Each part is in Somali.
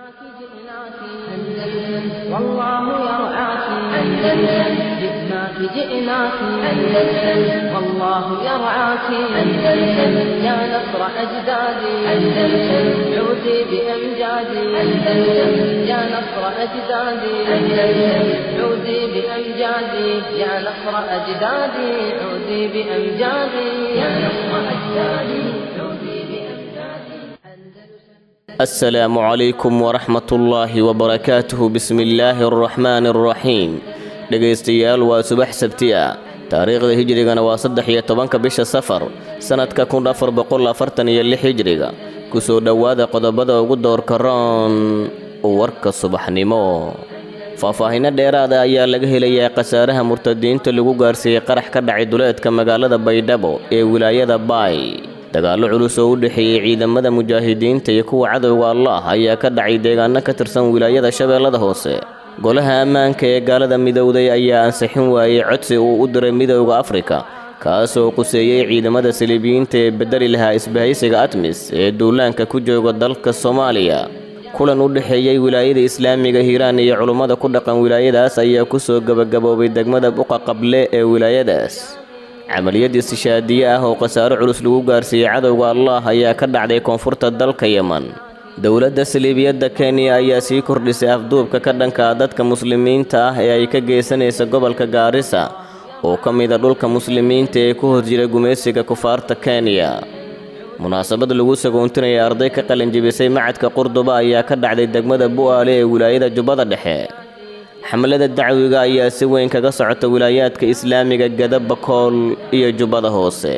جئناك جئناك أندلس والله يرعاك أندلس جئناك جئناك أندلس والله يرعاك أندلس يا نصر أجدادي أندلس عودي بأمجادي أندلس يا نصر أجدادي أندلس عودي بأمجادي يا نصر أجدادي عودي بأمجادي يا نصر أجدادي عودي بأمجادي أندلس السلام عليكم ورحمة الله وبركاته بسم الله الرحمن الرحيم dhegaystayaal waa subax sabti ah taariikhda hijrigana waa saddex iyo tobanka bisha safar sannadka kun afar boqol afartan iyo lix hijriga kusoo dhowaada qodobada ugu doorka roon warka subaxnimo faahfaahinno dheeraada ayaa laga helayaa khasaaraha murtadiinta lagu gaarsiiyey qarax ka dhacay duleedka magaalada baydhabo ee wilaayada baay dagaallo culus oo u dhexeeyey ciidamada mujaahidiinta iyo kuwa cadowga allah ayaa ka dhacay deegaano ka tirsan wilaayada shabeellada hoose golaha ammaanka ee gaalada midowday ayaa ansixin waayey codsi uu u diray midowda afrika kaasoo quseeyey ciidamada saliibiyiinta ee bedeli lahaa isbahaysiga atmis ee duulaanka ku jooga dalka soomaaliya kulan u dhexeeyey wilaayada islaamiga hiiraan iyo culummada ku dhaqan wilaayadaas ayaa kusoo gebagaboobay degmada buqa qable ee wilaayadaas camaliyad istishaadiye ah oo khasaaro culus lagu gaarsiiyey cadowga allah ayaa ka dhacday koonfurta dalka yeman dowladda saliibiyadda kenya ayaa sii kordhisay afduubka ka dhanka ah dadka muslimiinta ah ee ay ka geysanaysa gobolka gaarisa oo ka mida dhulka muslimiinta ee ku hor jira gumaysiga kufaarta kenya munaasabad lagu sagoontinaya arday ka qalinjibisay macadka qurduba ayaa ka dhacday degmada bu'aale ee wilaayada jubbada dhexe xamlada dacwiga ayaa si weyn kaga socota wilaayaadka islaamiga gada bakool iyo jubbada hoose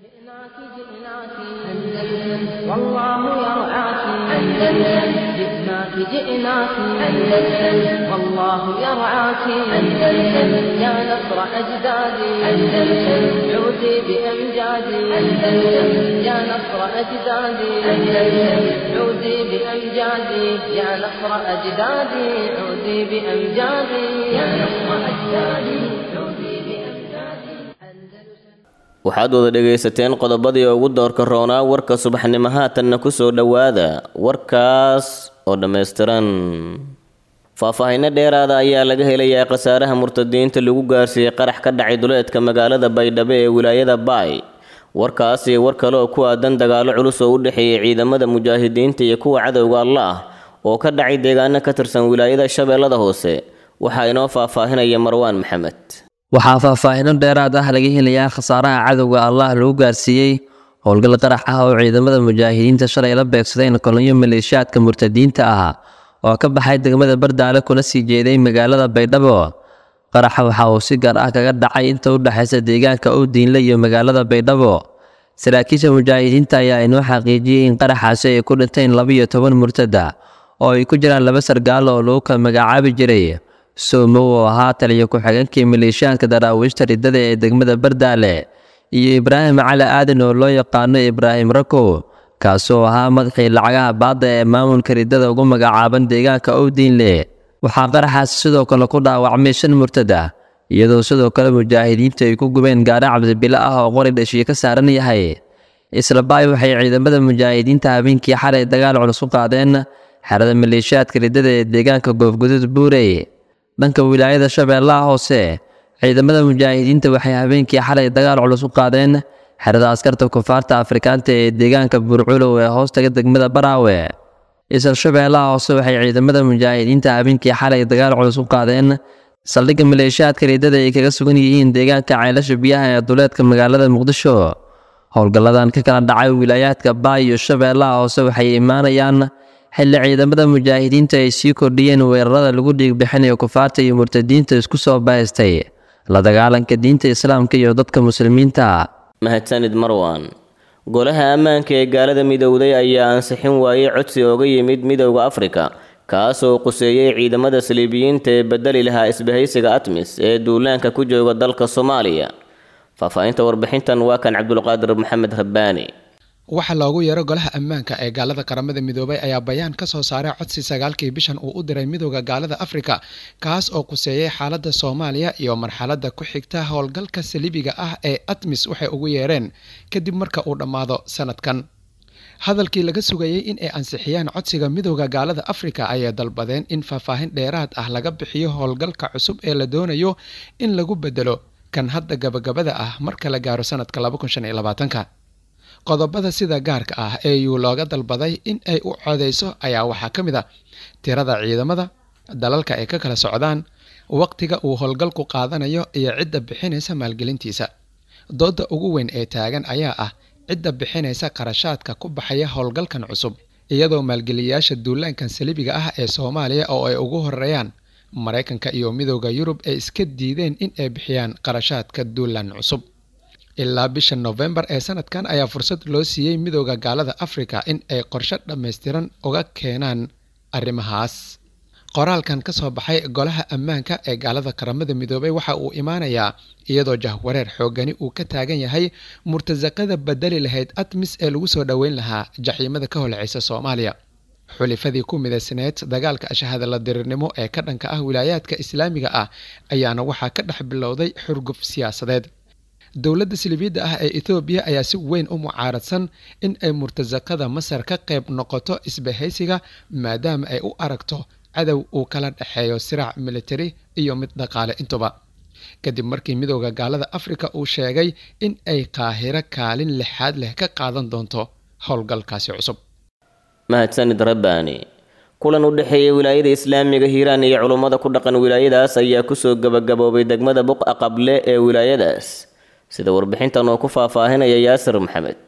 جئناك جئناك أندلس والله يرعاك أندلس جئناك جئناك أندلس والله يرعاك أندلس يا نصر أجدادي أندلس عودي بأمجادي أندلس يا نصر أجدادي أندلس عودي بأمجادي يا نصر أجدادي عودي بأمجادي يا نصر أجدادي عودي بأمجادي أندلس waxaad wada dhegaysateen qodobadii ugu doorka roonaa warka subaxnimo haatanna ku soo dhowaada warkaas oo dhammaystiran faahfaahinno dheeraada ayaa laga helayaa khasaaraha murtadiinta lagu gaarsiiyey qarax ka dhacay duleedka magaalada baydhabo ee wilaayada baay warkaas iyo war kale oo ku aadan dagaallo culus oo u dhexeeyey ciidamada mujaahidiinta iyo kuwa cadowga allah oo ka dhacay deegaano ka tirsan wilaayada shabeellada hoose waxaa inoo faahfaahinaya marwaan maxamed waxaa faahfaahino dheeraad ah laga helayaa khasaaraha cadowga allah lagu gaarsiiyey howlgal qarax ah oo ciidamada mujaahidiinta shalay la beegsadeen kolonyo maleeshiyaadka murtadiinta ah oo ka baxay degmada bardaale kuna sii jeeday magaalada baydhabo qaraxa waxa uu si gaar ah kaga dhacay inta u dhexaysa deegaanka owdiinle iyo magaalada baydhabo saraakiisha mujaahidiinta ayaa inoo xaqiijiyey in qaraxaasi ay ku dhinteen labiyo toban murtada oo ay ku jiraan laba sargaalo oo lagu kala magacaabi jiray soomo oo ahaa taliyo ku-xigeenkii maleeshiyaadka daraawiishta riddada ee degmada bardaale iyo ibraahim cali aadan oo loo yaqaano ibraahim rakow kaasoo ahaa madaxii lacagaha baadda ee maamulka riddada ugu magacaaban deegaanka owdiinle waxaa qaraxaasi sidoo kale ku dhaawacmay shan murtad ah iyadoo sidoo kale mujaahidiintu ay ku gubeen gaari cabdibilo ah oo qori dhashiye ka saaran yahay isla baay waxay ciidamada mujaahidiinta habeenkii xalay dagaal culus ku qaadeen xerada maleeshiyaadka riddada ee deegaanka goofgudud buurey dhanka wilaayada shabeellaha hoose ciidamada mujaahidiinta waxay habeenkii xalay dagaal culus u qaadeen xerada askarta kufaarta afrikaanta ee deegaanka buurculow ee hoostaga degmada baraawe isla shabeellaha hoose waxay ciidamada mujaahidiinta habeenkii xalay dagaal culus u qaadeen saldhigga maleeshiyaadka riddada ay kaga sugan yihiin deegaanka ceelasha biyaha ee duleedka magaalada muqdisho howlgalladan ka kala dhacay wilaayaadka baay iyo shabeellaha hoose waxay imaanayaan xilli ciidamada mujaahidiinta ay sii kordhiyeen weerarada lagu dhiigbixinayo kufaarta iyo murtadiinta isku soo bahaystay la dagaalanka diinta islaamka iyo dadka muslimiinta mahadsanid marwan golaha ammaanka ee gaalada midowday ayaa ansixin waayey codsi ooga yimid midowda afrika kaasoo quseeyey ciidamada saliibiyiinta ee bedeli lahaa isbahaysiga atmis ee duulaanka ku jooga dalka soomaaliya faahfaahinta warbixintan waa kan cabdulqaadir maxamed rabbaani waxa loogu yeero golaha ammaanka ee gaalada qaramada midoobay ayaa bayaan ka soo saaray codsi sagaalkii bishan uu u diray midooda gaalada afrika kaas oo kuseeyey xaaladda soomaaliya iyo marxaladda ku xigta howlgalka saliibiga ah ee atmis waxay ugu yeereen kadib marka uu dhammaado sanadkan hadalkii laga sugayey in ay ansixiyaan codsiga midooda gaalada afrika ayay dalbadeen in faahfaahin dheeraad ah laga bixiyo howlgalka cusub ee la doonayo in lagu bedelo kan hadda gabagabada ah marka la gaaro sanadka qodobada sida gaarka ah ee yuu looga dalbaday in ay u codeyso ayaa waxaa ka mid a tirada ciidamada dalalka ay ka kala socdaan waqtiga uu howlgalku qaadanayo iyo cidda bixinaysa maalgelintiisa dooda ugu weyn ee taagan ayaa ah cidda bixinaysa qarashaadka ku baxaya howlgalkan cusub iyadoo maalgeliyayaasha duulaankan salibiga ah ee soomaaliya oo ay ugu horeeyaan maraykanka iyo midooda yurub ay iska diideen in ay bixiyaan qarashaadka duulaan cusub ilaa bisha nofembar ee sanadkan ayaa fursad loo siiyey midooda gaalada afrika in ay qorshe dhammaystiran uga keenaan arrimahaas qoraalkan ka soo baxay golaha ammaanka ee gaalada qaramada midoobay waxa uu imaanayaa iyadoo jahwareer xoogani uu ka taagan yahay murtasaqada bedeli lahayd admis ee lagu soo dhoweyn lahaa jaxiimada ka holceysa soomaaliya xulifadii ku midaysneed dagaalka ashahada la dirirnimo ee ka dhanka ah wilaayaadka islaamiga ah ayaana waxaa ka dhex bilowday xurguf siyaasadeed dowladda silibiidda ah ee ethoobiya ayaa si weyn u mucaaradsan in ay murtasaqada masar ka qayb noqoto isbahaysiga maadaama ay u aragto cadow uu kala dhexeeyo siraac militari iyo mid dhaqaale intuba kadib markii midooda gaalada afrika uu sheegay in ay qaahiro kaalin lixaad leh ka qaadan doonto howlgalkaasi cusub mahadsanid rabbaani kulan u dhexeeya wilaayada islaamiga hiiraan iyo culummada ku dhaqan wilaayadaas ayaa kusoo gabagaboobay degmada buqa qable ee wilaayadaas sida warbixintan oo ku faahfaahinaya yaasir maxamed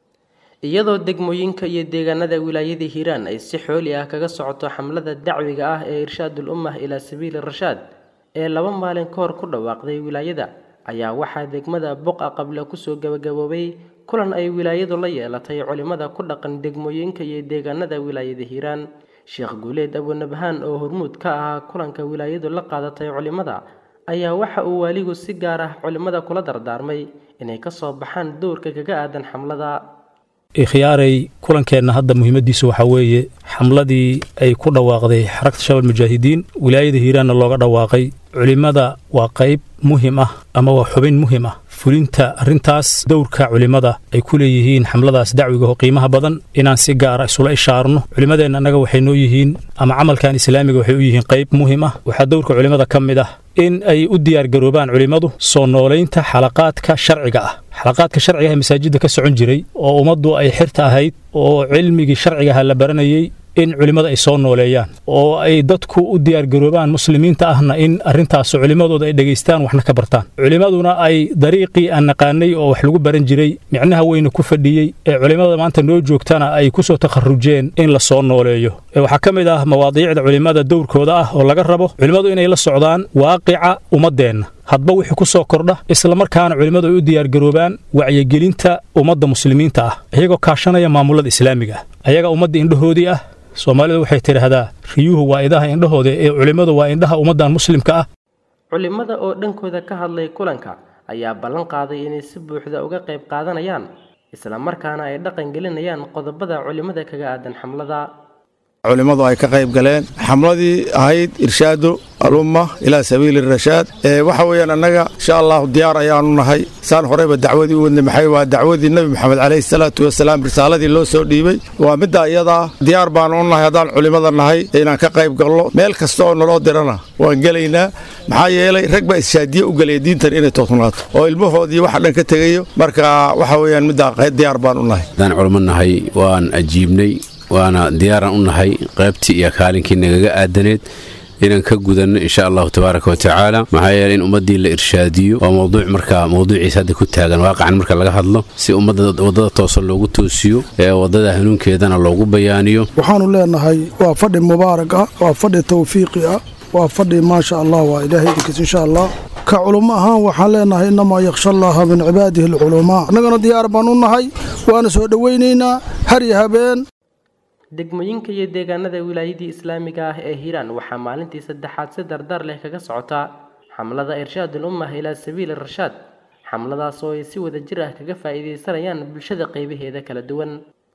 iyadoo degmooyinka iyo deegaanada wilaayada hiiraan ay si xooli ah kaga socoto xamlada dacwiga ah ee irshaadul ummah ilaa sabiili rashaad ee laba maalin ka hor ku dhawaaqday wilaayada ayaa waxaa degmada buqa qable kusoo gabagaboobay kulan ay wilaayadu la yeelatay culimada ku dhaqan degmooyinka iyo deegaanada wilaayada hiiraan sheekh guuleed abunabhaan oo hormuud ka ahaa kulanka wilaayadu la qaadatay culimada ayaa waxa uu waaligu si gaar ah culimada kula dardaarmay inay kasoo baxaan dowrka kaga aadan xamlada ikhyaaray kulankeenna hadda muhiimadiisu waxaa weeye xamladii ay ku dhawaaqday xarakta shabal mujaahidiin wilaayada hiiraanna looga dhawaaqay culimmada waa qayb muhim ah ama waa xubin muhim ah fulinta arrintaas dowrka culimmada ay ku leeyihiin xamladaas dacwiga oo qiimaha badan inaan si gaara isula ishaarno culimmadeenna annaga waxay noo yihiin ama camalkan islaamiga waxay u yihiin qayb muhim ah waxaa dowrka culimmada ka mid ah in ay u diyaargaroobaan culimmadu soo noolaynta xalaqaadka sharciga ah xalaqaadka sharciga ah ee masaajidda ka socon jiray oo ummaddu ay xirta ahayd oo cilmigii sharcigaha la baranayey in culimmada ay soo nooleeyaan oo ay dadku u diyaargaroobaan muslimiinta ahna in arrintaas culimmadooda ay dhegaystaan waxna ka bartaan culimmaduna ay dariiqii aan naqaanay oo wax lagu baran jiray micnaha weyna ku fadhiyey ee culimmada maanta noo joogtana ay ku soo takharujeen in la soo nooleeyo waxaa ka mid ah mawaadiicda culimmada dowrkooda ah oo laga rabo culimmadu inay la socdaan waaqica ummaddeenna hadba wixii ku soo kordha islamarkaana culimmadu ay u diyaargaroobaan wacyigelinta ummadda muslimiinta ah iyagoo kaashanaya maamulada islaamiga ah ayaga ummadda indhahoodii ah soomaalidu waxay tidhaahdaa riyuhu waa idaha indhahooda ee culimmadu waa indhaha ummaddan muslimka ah culimada oo dhankooda ka hadlay kulanka ayaa ballan qaaday inay si buuxda uga qayb qaadanayaan islamarkaana ay dhaqan gelinayaan qodobada culimada kaga aadan xamlada culimmadu ay ka qayb galeen xamladii ahayd irshaadu alumma ilaa sabiili rashaad waxa weeyaan annaga insha allahu diyaar ayaanu nahay saan horeyba dacwadii u wadnay maxay waa dacwadii nebi moxamed calayhi salaatu wasalaam risaaladii loo soo dhiibey waa midda iyadaa diyaar baanu u nahay haddaan culimmada nahay inaan ka qayb galno meel kasta oo naloo dirana waan gelaynaa maxaa yeelay rag baa ishaadiye u gelaya diintan inay toosnaato oo ilmahoodii waxa dhan ka tegayo marka waxa weeyaan middaa diyaar baan u nahay haddaan culimo nahay waan ajiibnay waana diyaaraan u nahay qaybtii iyo kaalinkii nagaga aadaneed inaan ka gudanno insha allahu tabaaraka wa tacaala maxaa yeele in ummaddii la irshaadiyo waa mowduuc markaa mowduuciisa hadda ku taagan waaqacan marka laga hadlo si ummadda waddada toosan loogu toosiyo ee waddada hanuunkeedana loogu bayaaniyo waxaannu leenahay waa fadhi mubaarak ah waa fadhi tawfiiqi ah waa fadhi maasha allah waa ilaahay idinkiis insha allah ka culummo ahaan waxaan leenahay innamaa yakhsha allaha min cibaadihi alculamaa annagana diyaar baan u nahay waana soo dhowaynaynaa har iyo habeen degmooyinka iyo deegaanada wilaayadii islaamiga ah ee hiiraan waxaa maalintii saddexaad si dardar leh kaga socotaa xamlada irshaadul ummah ilaa sabiili rashaad xamladaas oo ay si wada jir ah kaga faa'iidaysanayaan bulshada qaybaheeda kala duwan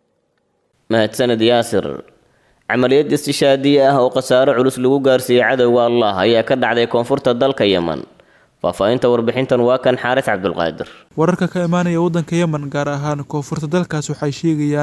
mahadsaned yaasir camaliyad istishaadiye ah oo khasaaro culus lagu gaarsiiyey cadowga allah ayaa ka dhacday koonfurta dalka yeman faahfaahinta warbixintan waa kan xaaris cabdulqaadir wararka ka imaanaya waddanka yemen gaar ahaan koonfurta dalkaas waxay sheegayaan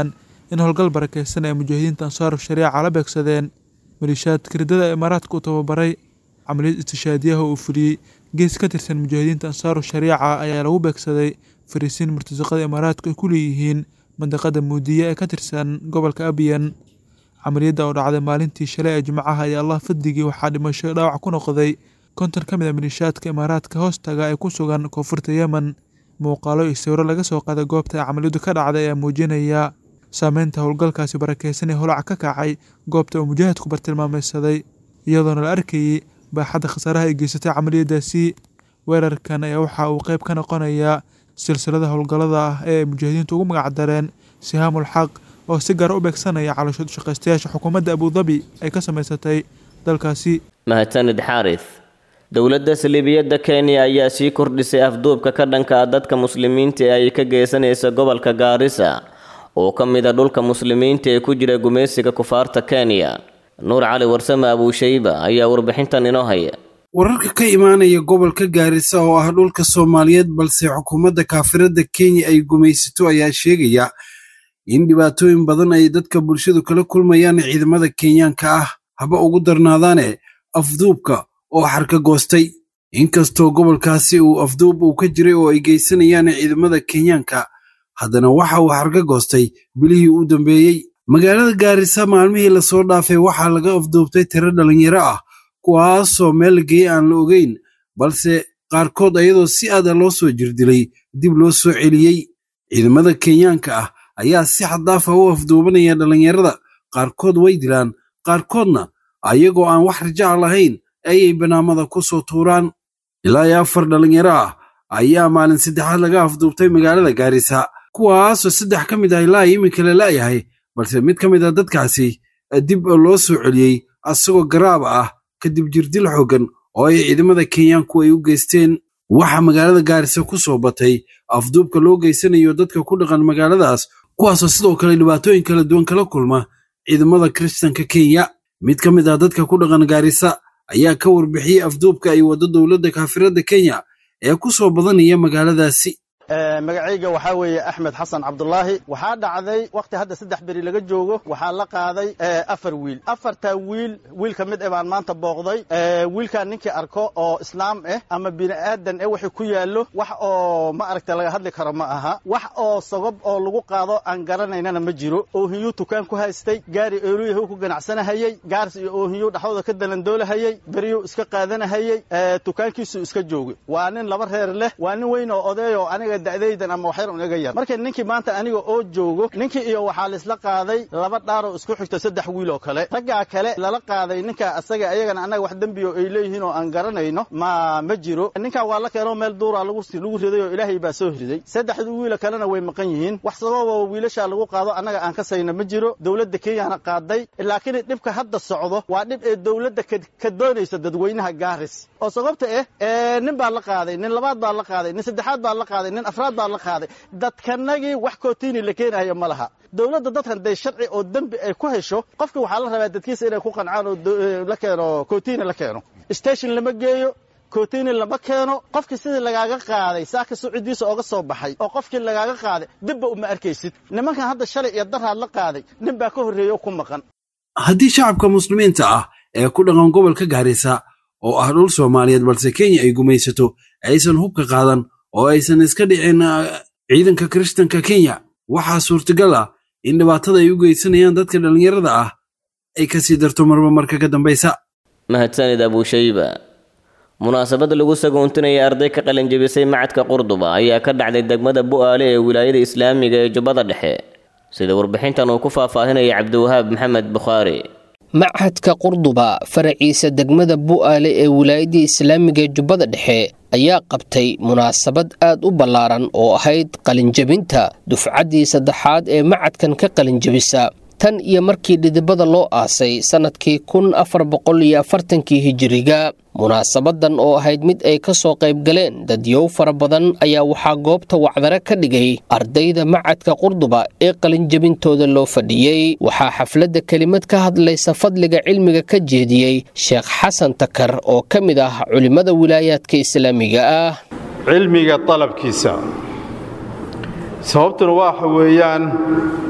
in howlgal barakeysan ay mujaahidiinta ansaaru shariica la beegsadeen maliishaadka riddada imaaraadka u tababaray camaliyad istishaadiyaha uu fuliyey gees ka tirsan mujaahidiinta ansaaru shariica ayaa lagu beegsaday fariisiin murtasaqada imaaraadku ay ku leeyihiin mandaqada muudiya ee ka tirsan gobolka abiyan camaliyadda oo dhacday maalintii shalay ee jimcaha iyo allah fadligii waxaa dhimasho dhaawac ku noqday konton ka mid a maliishaadka imaaraadka hoostaga ee ku sugan koonfurta yemen muuqaalo iyo sawiro laga soo qaaday goobta ay camaliyaddu ka dhacday ayaa muujinaya saameynta howlgalkaasi barakeysan ee holaca ka kacay goobta uu mujaahidku bartilmaameysaday iyadoona la arkayay baaxadda khasaaraha ay geysatay camaliyadaasi weerarkan ayaa waxa uu qeyb ka noqonayaa silsilada howlgallada ah ee ay mujaahidiintu ugu magacdareen sihaamul xaq oo si gaara u beegsanaya calooshood shaqaystayaasha xukuumadda abudabi ay ka samaysatay dalkaasi mahadsanid xaaris dowladda saliibiyadda kenya ayaa sii kordhisay afduubka ka dhanka ah dadka muslimiinta ee ay ka geysanaysa gobolka gaarisa oo ka mid a dhulka muslimiinta ee ku jira gumaysiga kufaarta kenya nuur cali warsame abuushayba ayaa warbixintan inoo haya wararka ka imaanaya gobolka gaarisa oo ah dhulka soomaaliyeed balse xukuumadda kaafiradda kenya ay gumaysato ayaa sheegaya in dhibaatooyin badan ay dadka bulshadu kala kulmayaan ciidamada kenyaanka ah haba ugu darnaadaane afduubka oo xarka goostay inkastoo gobolkaasi uu afduub uu ka jiray oo ay geysanayaan ciidamada kenyaanka haddana waxa uu xarka goostay bilihii u dambeeyey magaalada gaarisa maalmihii lasoo dhaafay waxaa laga afduubtay tiro dhalinyaro ah kuwaasoo meel geeye aan la ogeyn balse qaarkood ayadoo si aada loo soo jirdilay dib loo soo celiyey ciidamada kenyaanka ah ayaa si xaddaafa u afduubanaya dhallinyarada qaarkood way dilaan qaarkoodna ayagoo aan wax rajaca lahayn ayay banaamada ku soo tuuraan ilaa iyo afar dhallinyaro ah ayaa maalin saddexaad laga afduubtay magaalada gaarisa kuwaasoo saddex ka mid ah ilaa iminka la la'yahay balse mid ka mid ah dadkaasi dib loo soo celiyey asagoo garaaba ah kadib jirdil xooggan oo ay ciidamada kenyaanku ay u geysteen waxaa magaalada gaarisa ku soo batay afduubka loo geysanayo dadka ku dhaqan magaaladaas kuwaasoo sidoo kale dhibaatooyin kala duwan kala kulma ciidamada kiristanka kenya mid ka mid ah dadka ku dhaqan gaarisa ayaa ka warbixiyey afduubka ay waddo dowladda kaafiradda kenya ee ku soo badanaya magaaladaasi magacayga waxaa weeye axmed xasan cabdulaahi waxaa dhacday wakhti hadda saddex beri laga joogo waxaa la qaaday afar wiil afartaa wiil wiil ka mid eh baan maanta booqday wiilkaan ninkii arko oo islaam ah ama bini aadan eh wixii ku yaallo wax oo ma aragta laga hadli karo ma aha wax oo sagob oo lagu qaado aan garanaynana ma jiro oohiyuu tukaan ku haystay gaari eoluyahu ku ganacsanahayey gaars iyo oohiyuu dhaxdooda ka dalandoolahayey beriyuu iska qaadanahayey tukaankiisuu iska joogay waa nin laba reer leh waa nin weyn oo odeeyoo aniga da'daydan ama waxyar un iga yar marka ninkii maanta aniga oo joogo ninkii iyo waxaa laisla qaaday laba dhaaroo isku xigta saddex wiil oo kale raggaa kale lala qaaday ninka asaga ayagana annaga wax dembiyo ay leeyihiin oo aan garanayno ma ma jiro ninkan waa la keenoo meel duura lagu lagu riday oo ilaahay baa soo riday saddexda wiila kalena way maqan yihiin wax sababoo wiilashaa lagu qaado annaga aan ka sayna ma jiro dowladda kenyana qaaday laakiin dhibka hadda socdo waa dhib ee dowladda ka doonaysa dadweynaha gaaris oo sababta eh nin baa la qaaday nin labaad baa la qaaday nin saddexaad baa la qaaday nin afraad baa la qaaday dadkanagii wax kootiini la keenayo ma laha dowladda dadkan day sharci oo dembi ay ku hesho qofkii waxaa la rabaa dadkiisa inay ku qancaan oo la keeno kootiini la keeno station lama geeyo kootiini lama keeno qofkii sidii lagaaga qaaday saaka sucudiisa ooga soo baxay oo qofkii lagaaga qaaday dibba uma arkaysid nimankan hadda shalay iyo daraad la qaaday nin baa ka horreeya oo ku maqan haddii shacabka muslimiinta ah ee ku dhaqan gobolka gaarisa oo ah dhul soomaaliyeed balse kenya ay gumaysato aysan hubka qaadan oo aysan iska dhicin ciidanka kiristanka kenya waxaa suurtagal ah in dhibaatada ay u geysanayaan dadka dhallinyarada ah ay ka sii darto marba marka ka dambaysa mahadsanid abuushayba munaasabad lagu sagoontinaya arday ka qalinjebisay macadka qurduba ayaa ka dhacday degmada bu'aale ee wilaayada islaamiga ee jubbada dhexe sida warbixintan uu ku faahfaahinaya cabdiwahaab maxamed bukhaari machadka qurduba faraciisa degmada bu'aale ee wilaayadii islaamiga ee jubbada dhexe ayaa qabtay munaasabad aad u ballaaran oo ahayd qalinjebinta dufcaddii saddexaad ee macadkan ka qalinjebisa tan iyo markii dhidibada loo aasay sannadkii kun afar boqol iyo afartankii hijiriga munaasabadan oo ahayd mid ay ka soo qayb galeen dadyow fara badan ayaa waxaa goobta wacdare ka dhigay ardayda macadka qurduba ee qalinjebintooda loo fadhiyey waxaa xafladda kelimad ka hadlaysa fadliga cilmiga ka jeediyey sheekh xasan takar oo ka mid ah culimmada wilaayaadka islaamiga ah cilmiga dalabkiisa sababtuna waxa weeyaan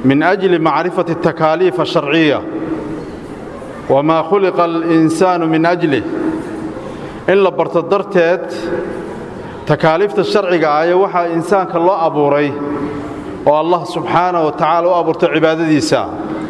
من أجل معرفة التكاليف الشرعية وما خلق الإنسان من أجله إن لبرت درتت تكاليف الشرعية آية وحا إنسان كالله أبوري والله سبحانه وتعالى أبورت عبادة ديسا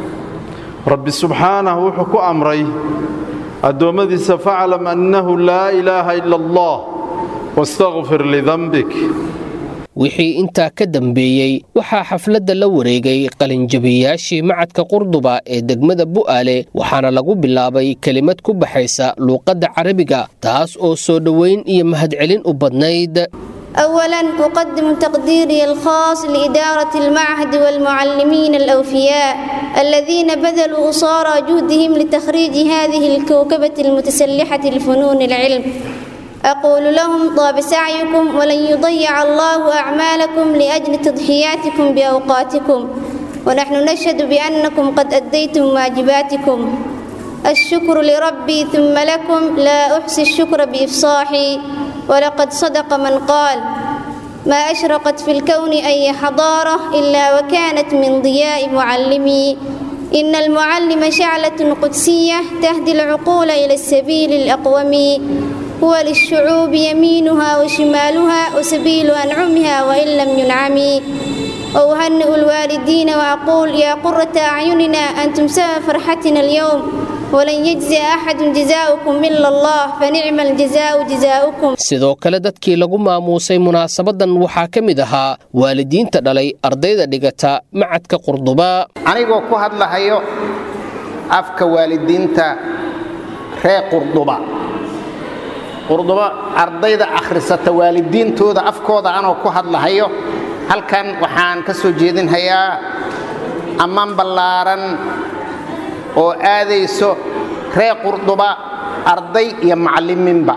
رب سبحانه وحكو أمري الدوم ديسا فاعلم أنه لا إله إلا الله واستغفر لذنبك wixii intaa ka dambeeyey waxaa xafladda la wareegay qalinjabiyaashii macadka qurduba ee degmada bu'aale waxaana lagu bilaabay kelimad ku baxaysa luuqadda carabiga taas oo soo dhoweyn iyo mahadcelin u badnayd أولا أقدم تقديري الخاص لإدارة المعهد والمعلمين الأوفياء الذين بذلوا أصارى جهدهم لتخريج هذه الكوكبة المتسلحة الفنون العلم أقول لهم طاب سعيكم ولن يضيع الله أعمالكم لأجل تضحياتكم بأوقاتكم ونحن نشهد بأنكم قد أديتم واجباتكم الشكر لربي ثم لكم لا أحصي الشكر بإفصاحي ولقد صدق من قال ما أشرقت في الكون أي حضارة إلا وكانت من ضياء معلمي إن المعلم شعلة قدسية تهدي العقول إلى السبيل الأقوم هو للشعوب يمينها وشمالها وسبيل أنعمها وإن لم ينعم وأهنئ الوالدين وأقول يا قرة أعيننا أنتم سبب فرحتنا اليوم ولن يجزي أحد جزاؤكم إلا الله فنعم الجزاء جزاؤكم sidoo kale dadkii lagu maamuusay munaasabadan waxaa ka mid ahaa waalidiinta dhalay ardayda dhigata macadka qurduba anigoo ku hadlahayo afka waalidiinta reer qurduba qurduba ardayda akhrisata waalidiintooda afkooda anoo ku hadlahayo halkan waxaan ka soo jeedinhayaa ammaan ballaaran oo aadayso reer qurduba arday iyo macallimiinba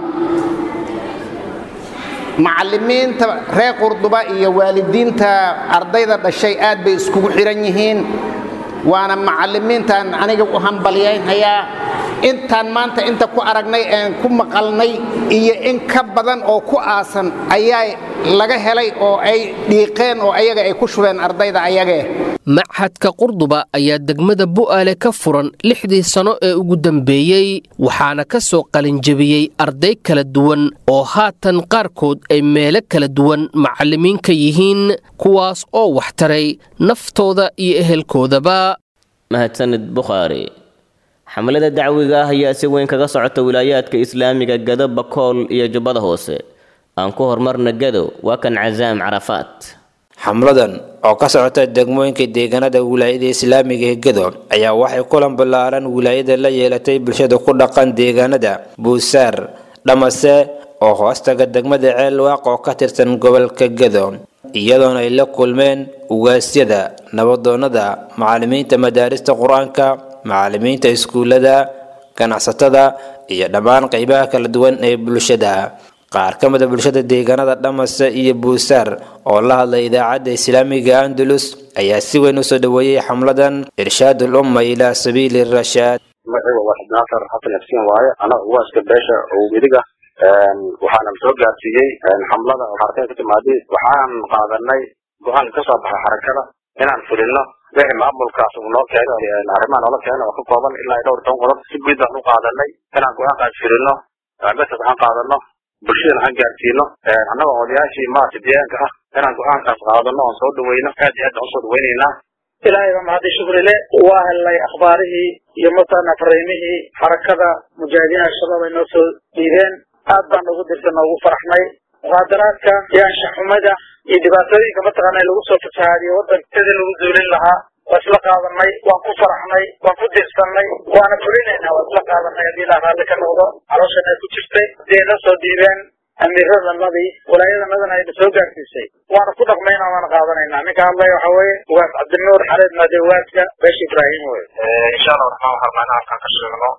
macallimiinta reer qurduba iyo waalidiinta ardayda dhashay aad bay iskugu xidhan yihiin waana macallimiintaan aniga u hambalyaynhayaa intaan maanta inta ku aragnay een ku maqalnay iyo in ka badan oo ku aasan ayaa laga helay oo ay dhiiqeen oo ayaga ay ku shubeen ardayda ayagee machadka qurduba ayaa degmada bu'aale ka furan lixdii sano ee ugu dambeeyey waxaana ka soo qalinjebiyey arday kala duwan oo haatan qaarkood ay meelo kala duwan macallimiin ka yihiin kuwaas oo waxtaray naftooda iyo ehelkoodaba mahadsanid bukhaari xamlada dacwiga ah ayaa si weyn kaga socota wilaayaadka islaamiga gado bakool iyo jubbada hoose aan ku horumarna gado waa kan casaam carafaat xamladan oo ka socota degmooyinka deegaanada wilaayada islaamiga ee gado ayaa waxay kulan ballaaran wilaayada la yeelatay bulshada ku dhaqan deegaanada buusaar dhamase oo hoostaga degmada ceelwaaq oo ka tirsan gobolka gado iyadoona ay la kulmeen ugaasyada nabadoonnada macallimiinta madaarista qur-aanka macallimiinta iskuullada ganacsatada iyo dhammaan qaybaha kala duwan ee bulshada qaar ka mida bulshada deegaanada dhamase iyo buusaar oo la hadlay idaacadda islaamiga andalus ayaa si weyn usoo dhoweeyey xamladan irshaad ulumma ilaa sabiili rashaad magaciiba waa xibnaasar xasan xuseen waaye anaga ugaaska beesha oo midiga waxaana soo gaarsiiyey xamlada xarakada ka timaadey waxaan qaadanay go-aan ka soo baxay xarakada inaan fulino wixii maamulkaas uu noo keeno arrimaha noola keeno oo ka kooban ilaa dhowr toban qodob si guud baan u qaadanay inaan go-aankaas fulino mesaj waxaan qaadano bulshadana aan gaarsiino annaga odayaashii maarata deegaanka ah inaan go-aankaas qaadano oon soo dhaweyno aad iyo aad baan usoo dhaweynaynaa ilaahay baa mahadi shukrile waa helnay akhbaarihii iyo matana fariimihii xarakada mujaahidiin al-shabaab ay noo soo dhiibeen aad baan ugu dirsan ugu faraxnay muqaadaraadka iyo anshaxumada iyo dhibaatooyinka mataqaana lagu soo fasahaadiyo waddanka sidii lagu zuulin lahaa waa isla qaadanay waan ku faraxnay waan ku dirsannay waana fulinaynaa waa isla qaadanay haddii ilaah raalli ka noqdo calooshan ay ku jirtay haddii ay noo soo dhiibeen amiiradanadii walaayadanadana ayna soo gaarsiisay waana ku dhaqmaynaa waana qaadanaynaa ninka hadlaya waxa weeye ugaas cabdinuur xareed maade ugaaska beesha ibraahim wey insha allah raxmaan waxaan rabnaa halkan ka sheegno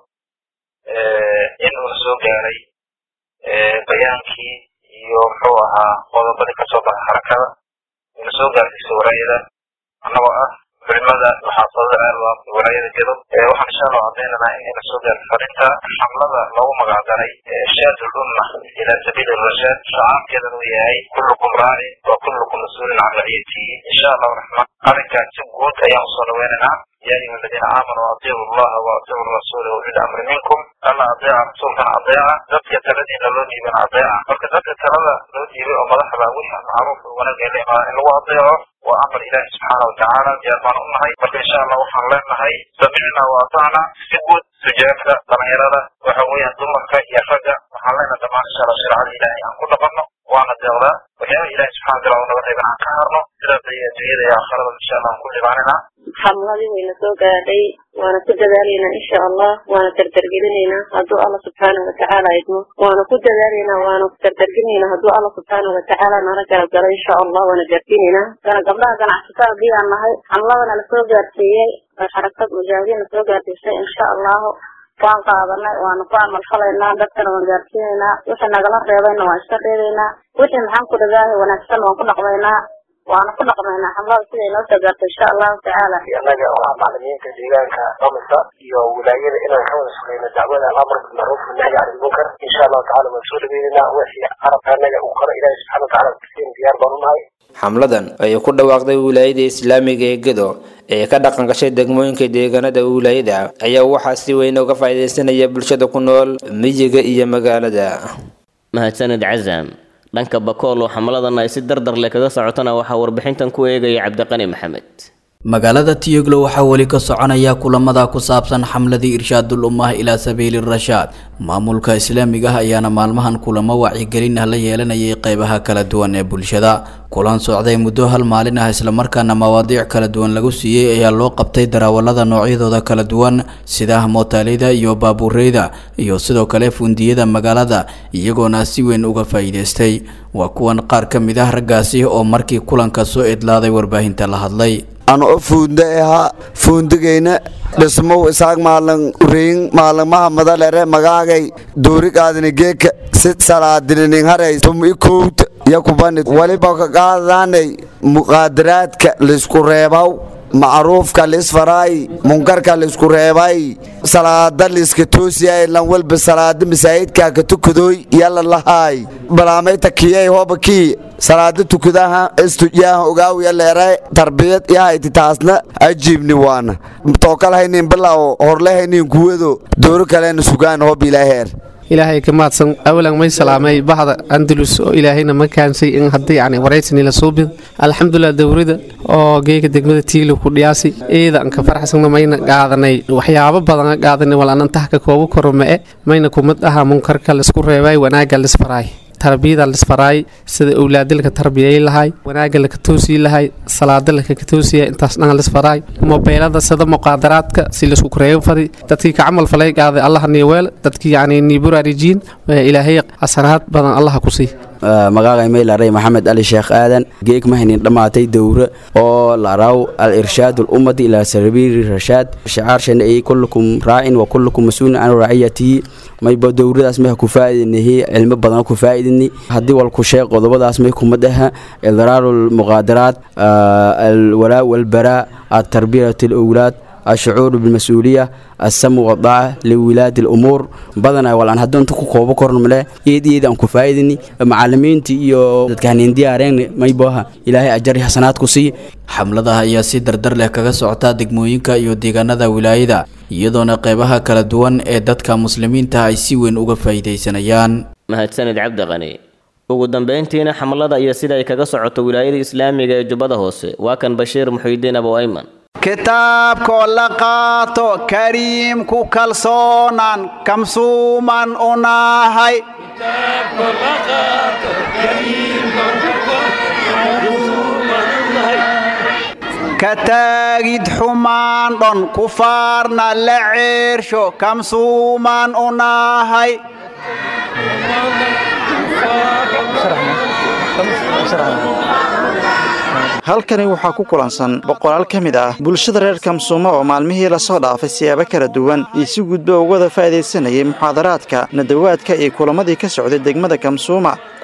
in uuna soo gaaray bayaankii iyo muxuu ahaa qodobadii kasoo baxay xarakada uuna soo gaarsiisay walaayada annagoo ah culimada maxaafadada ceelwaaq walaayada gedob waxaan insha allah cadaynaynaa inayna soo gaarto fariinta xamlada loogu magacdaray shaadul umma ilaa sabiili rashaad shacaabkeedan uu yahay kullukum raaci wa kullukum mas-uulin can raciyatihi insha allahu raxmaan arrinkaas si guud ayaan usoo dhaweynaynaa يا أيها الذين آمنوا أطيعوا الله وأطيعوا الرسول وأولي الأمر منكم ألا أطيع رسولكم أطيعا ذاتك الذين لو ديبن أطيعا marka dadka talada loo diibay oo madaxda wixii macruuf wanaag ee leeyahay in lagu adeeco waa amar ilaahi subxaana watacaala diyaar baan u nahay marka insha allah waxaan leenahay samicna wa atacna si guud sujaabka dhalinyarada waxa weeyaan dumarka iyo ragga waxaan leenahay dhammaan insha allah shareecada ilaahay aan ku dhaqanno waana deeqdaa waxyaaba ilaahi subxana wataala uu naga reeban aan ka harno sidaas ayay adduunyada iyo aakhirada insha allah aan ku dhibaaninaa xamladii wayna soo gaadhay waana ku dadaalaynaa insha allah waana dardargelinaynaa hadduu alla subxaana watacaala idmo waana ku dadaalaynaa waana dardargelinaynaa hadduu alla subxaana watacaala nala garab galo insha allah waana gaarsiinaynaa kana gabdhaha ganacsatada hadii aan nahay xamladana lasoo gaarsiiyey oo xarakad mujaahidiin lasoo gaarsiisay insha allahu waan qaadanay waana ku amalfalaynaa dadkana waan gaarsiinaynaa wixii nagala reebayna waan iska reebaynaa wixii maxaan ku dhagaahay wanaagsan waan ku dhaqmaynaa waana ku dhaqmaynaa xamlada siday noo soo gaarto insha allahu tacaala annaga oo ah macalimiinta deegaanka domisa iyo wilaayada inaan ka wada shaqeyno dacwada alamr bilmacruuf wanahyi can ilmunkar insha allahu tacala waan soo dhaweynayna wixii carabka annaga uu karo ilaahi subxana watacaala kusiin diyaar baan u nahay xamladan ayay ku dhawaaqday wilaayada islaamiga ee gedo ee ka dhaqan gashay degmooyinka deegaanada wilaayada ayaa waxaa si weyn uga faa'iidaysanaya bulshada ku nool miyiga iyo magaalada mahadsanid cazam dhanka bakool oo xamladan ay si dardar leh kaga socotana waxaa warbixintan ku eegaya cabdiqani maxamed magaalada tiyoglo waxaa weli ka soconaya kulamada ku saabsan xamladii irshaadul ummah ilaa sabiili rashaad maamulka islaamiga ah ayaana maalmahan kulamo wacyigelin ah la yeelanayay qeybaha kala duwan ee bulshada kulan socday muddo hal maalin ah islamarkaana mawaadiic kala duwan lagu siiyey ayaa loo qabtay darawalada noocyadooda kala duwan sida mootaalida iyo baabuureyda iyo sidoo kale fundiyada magaalada iyagoona si weyn uga faa'iidaystay waa kuwan qaar ka mid ah raggaasi oo markii kulanka soo idlaaday warbaahinta la hadlay ano fuunda ahaa fuundigayna dhismow isaag maalin uriin maalinmaha madalere magaagay duurigaadini geeka si salaadinining haray tum i kowta yakubani waliba ka qaadaanay muqaadaraadka laysku reebaw macruufka lisfaraay munkarka laysku reebay salaada liska toosiyay lan walba salaada masaajidka ka tukadooy yalla lahaay balaamayta kiyay hoba kii salaada tukadaha istujaaha ogaaw yaleere tarbiyad yahayti taasna ajiibni waana tookalhaynin bilaw horlehaynin kuwado dooro kalena sugaan hob ilaaheer ilaahay ka mahadsan awalan may salaamay bahda andalus oo ilaahayna ma kaansay in haddii yani waraysani la suubid alxamdulilah dowrada oo geega degmada tiilo ku dhiyaasi eeda anka faraxsana mayna qaadanay waxyaabo badan qaadanay walaan antah ka koobu koro ma'e mayna kumid aha munkarka laisku reebay wanaagga lisfaraay tarbiyada lisfaraay sida owlaada laka tarbiyay lahay wanaaga laka toosii lahay salaada laka toosiya intaas dhan lisfaraay mobeylada sida muqaadaraadka si laisku koreeyo fadi dadkii ka camal falay qaaday allah niweel dadkii yani niburarijiin ilaahay xasanaad badan allah ku sii magacay maylaray maxamed ali sheekh aadan geeg mahaynin dhammaatay dowre oo laraw al irshaad ummadi ilaa sabiili rashaad shicaarshana ay kullukum raacin wa kullukum mas-uulin can raaciyatihi mayba dowradaas may ku faa'iidinahi cilmo badan ku faa'iidini haddii walku sheeg qodobadaas may kumad aha idraaru lmuqaadaraat alwalaa walbaraa atarbiyat alawlaad الشعور بالمسؤولية السمو والطاعة لولاة الأمور بدنا ولا أنا هدون تكو كوبا كورن ملا يدي يدي أنكو فايدني معلمين تي يو كان انديارين ما يبوها إلهي أجري حسنات كسي xamladaha ayaa si dardar leh kaga socota degmooyinka iyo deegaanada wilaayada iyadoona qeybaha kala duwan ee dadka muslimiinta ay si weyn uga faa'iidaysanayaan mahadsanid cabdiqani ugu dambeyntiina xamlada iyo sida ay kaga socoto wilaayada islaamiga ee jubbada hoose waa kan bashiir muxiidiin abu ayman kitaabkoo la qaato kariimku kalsoonaan kamsuuman u nahay ka taagid xumaan dhon kufaarna la ceersho kamsuuman u nahay halkani waxaa ku kulansan boqolaal ka mid ah bulshada reer kamsuumo oo maalmihii lasoo dhaafay siyaabo kala duwan iyo si gudba ugada faa'iidaysanayay muxaadaraadka nadawaadka iyo kulamadii ka socday degmada kamsuuma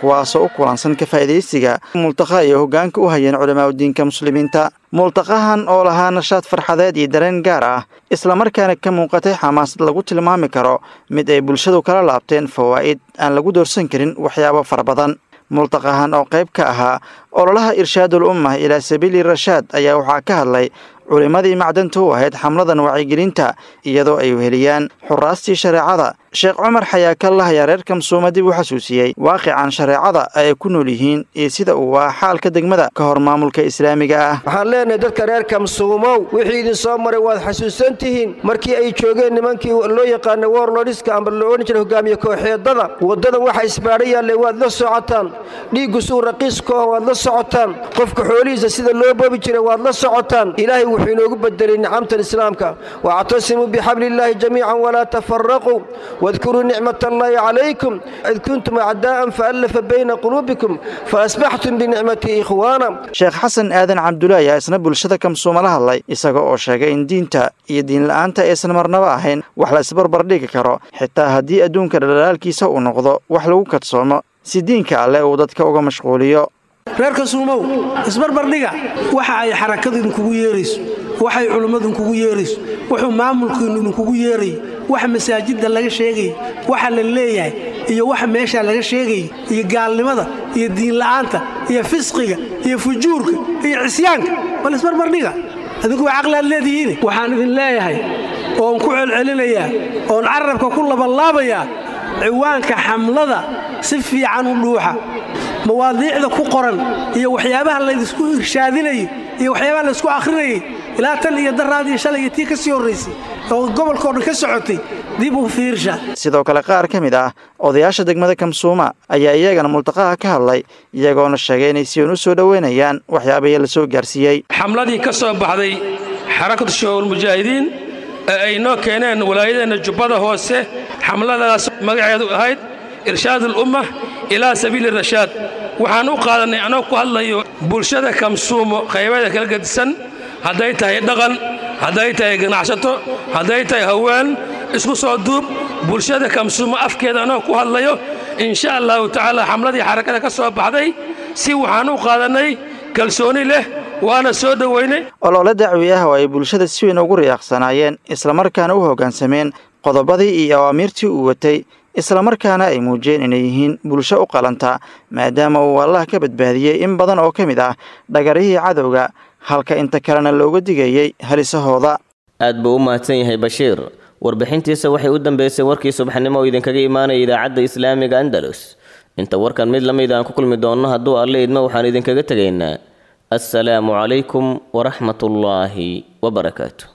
kuwaasoo u kulansan ka faa'iidaysiga multaqa iyo hoggaanka u hayeen culamaauddiinka muslimiinta multaqahan oo lahaa nashaad farxadeed iyo dareen gaar ah islamarkaana ka muuqatay xamaasad lagu tilmaami karo mid ay bulshadu kala laabteen fawaa'id aan lagu doorsan karin waxyaabo fara badan multaqahan oo qayb ka ahaa ololaha irshaadul ummah ilaa sabiili rashaad ayaa waxaa ka hadlay culimmadii macdanta u ahayd xamladan wacyigelinta iyadoo ay weheliyaan xuraastii shareecada sheekh cumar xayaakallah ayaa reer kamsuuma dib u xasuusiyey waaqican shareecada ay ku nool yihiin iyo sida uu ah xaalka degmada ka hor maamulka islaamiga ah waxaan leenahay dadka reer kamsuumow wixii idin soo maray waad xasuusan tihiin markii ay joogeen nimankii loo yaqaanay warlodhiska amba la odhan jiray hogaamiye kooxeedada waddadan waxa isbaadho yaallay waad la socotaan dhiiggu suu raqiiskooha waad la socotaan qofka xoolihiisa sida loo bobi jiray waad la socotaan ilaahay wuxuu inoogu bedelay nicamtan islaamka wactasimuu bixabliillaahi jamiican walaa tafaraquu واذكروا نعمة الله عليكم إذ كنتم أعداء فألف بين قلوبكم فأصبحتم بنعمته إخوانا sheekh xasan aadan cabdulle ayaa isna bulshada kamsuuma la hadlay isaga oo sheegay in diinta iyo diinla'aanta aysan marnaba ahayn wax la isbarbar dhigi karo xitaa haddii adduunka dhalaalaalkiisa uu noqdo wax lagu kadsoomo si diinka alleh uu dadka uga mashquuliyo reer kasuumow isbarbardhiga waxa ay xarakadu idinkugu yeerayso waxay culimmadu idinkugu yeerayso wuxuu maamulkiinnu idinkugu yeerayo waxa masaajidda laga sheegaya waxa la leeyahay iyo waxa meeshaa laga sheegaya iyo gaalnimada iyo diinla'aanta iyo fisqiga iyo fujuurka iyo cisyaanka bal isbarbardhiga adinku waa caqli aad leedihiin waxaan idin leeyahay oon ku celcelinayaa oon carabka ku labanlaabayaa ciwaanka xamlada si fiican u dhuuxa mawaadiicda ku qoran iyo waxyaabaha laydisku irshaadinayo iyo waxyaabaha laysku akhrinayay ilaa tan iyo daraad iyo shalay iyo tii ka sii horraysay oo gobolkao dhan ka socotay dib u fiirsha sidoo kale qaar ka mid ah odayaasha degmada kamsuuma ayaa iyagana multaqaha ka hadlay iyagoona sheegay inay si uun u soo dhoweynayaan waxyaabihii la soo gaarsiiyey xamladii ka soo baxday xarakatu shabaabul mujaahidiin ee ay noo keeneen walaayadeenna jubbada hoose xamladaas magaceedu ahayd irshaadul ummah ilaa sabiili rashaad waxaan u qaadannay anoo ku hadlayo bulshada kamsuumo qaybaeda kala gedisan hadday tahay dhaqan hadday tahay ganacsato hadday tahay haween isku soo duub bulshada kamsuumo afkeeda anoo ku hadlayo insha allahu tacaala xamladii xarakada ka soo baxday si waxaan u qaadannay kalsooni leh waana soo dhoweynay olole dacwi ah oo ay bulshada si weyn ugu riyaaqsanaayeen islamarkaana u hoggaansameen qodobadii iyo awaamiirtii uu watay islamarkaana ay muujiyeen inay yihiin bulsho u qalanta maadaama uu allah ka badbaadiyey in badan oo ka mid ah dhagarihii cadowga halka inta kalena looga digayey halisahooda aad buu u mahadsan yahay bashiir warbixintiisa waxay u dambeysay warkii subaxnimo oo idinkaga imaanaya idaacadda islaamiga andalus inta warkan mid lamid aan ku kulmi doonno hadduu alle idmo waxaan idinkaga tegaynaa assalaamu calaykum waraxmatullaahi wabarakaatu